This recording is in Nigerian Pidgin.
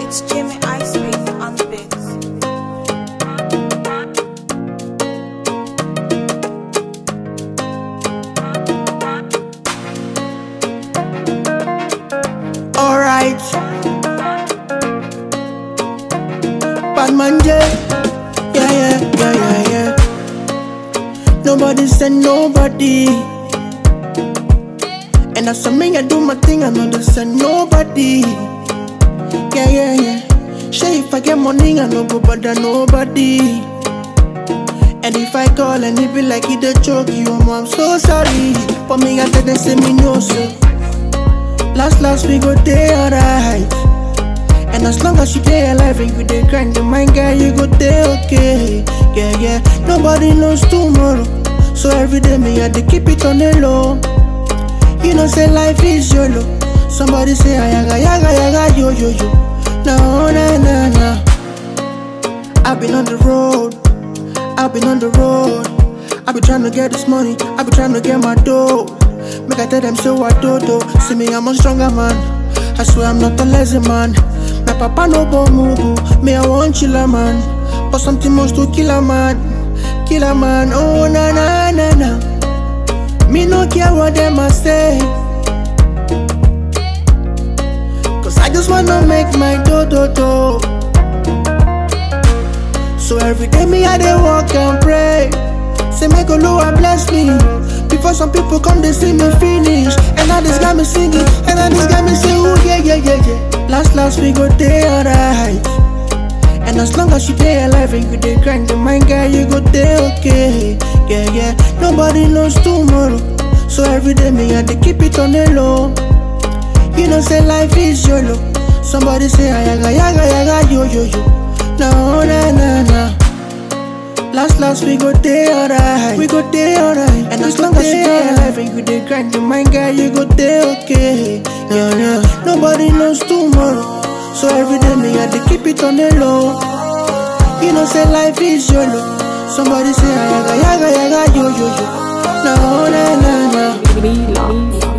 It's Jimmy Iceface on the beats. Alright. Batman J. Yeah, yeah, yeah, yeah, yeah. Nobody said nobody. And as for me, I do my thing, I know they said nobody. Yeah, yeah, yeah. Shay, if I get money, I no go bother nobody. And if I call and it be like it a joke, you, I'm so sorry. For me, I tell them, say me no, so. Last, last, we go day alright. And as long as you stay alive and you dey grind the mind, girl, you go day okay. Yeah, yeah. Nobody knows tomorrow. So every day, me, I dey keep it on the low. You know, say life is YOLO. Somebody say, ayaga, yaga, yaga, yo, yo, yo. No, na, na, na. I've been on the road. I've been on the road. I be trying to get this money. I be trying to get my dough. Make I tell them so I do do. See me, I'm a stronger man. I swear I'm not a lazy man. My papa no go mugu. Me, I want chiller man. But something must to kill a man. Kill a man. Oh na na na na. Me no care what them a say. Cause I just wanna make my do do do. So every day me I dey walk and pray. Say make Oluwa bless me. Before some people come they see me finish. And now this got me singing. And now this got me say ooh yeah yeah yeah yeah. Last last we go day alright. And as long as you stay alive and you dey grind the mind girl you go day okay. Yeah yeah. Nobody knows tomorrow. So every day me I dey keep it on the low. You know say life is YOLO. Somebody say ayaga yaga yaga yo yo yo. No na na na. Last last we go day alright. We go day alright. And as long as you stay alive and you dey grind the mind, girl, you go day okay. Yeah yeah. Nobody knows tomorrow. So every day me I dey keep it on the low. You know say life is YOLO. Somebody say ayaga yaga yaga yo yo yo. No na na na. Mila.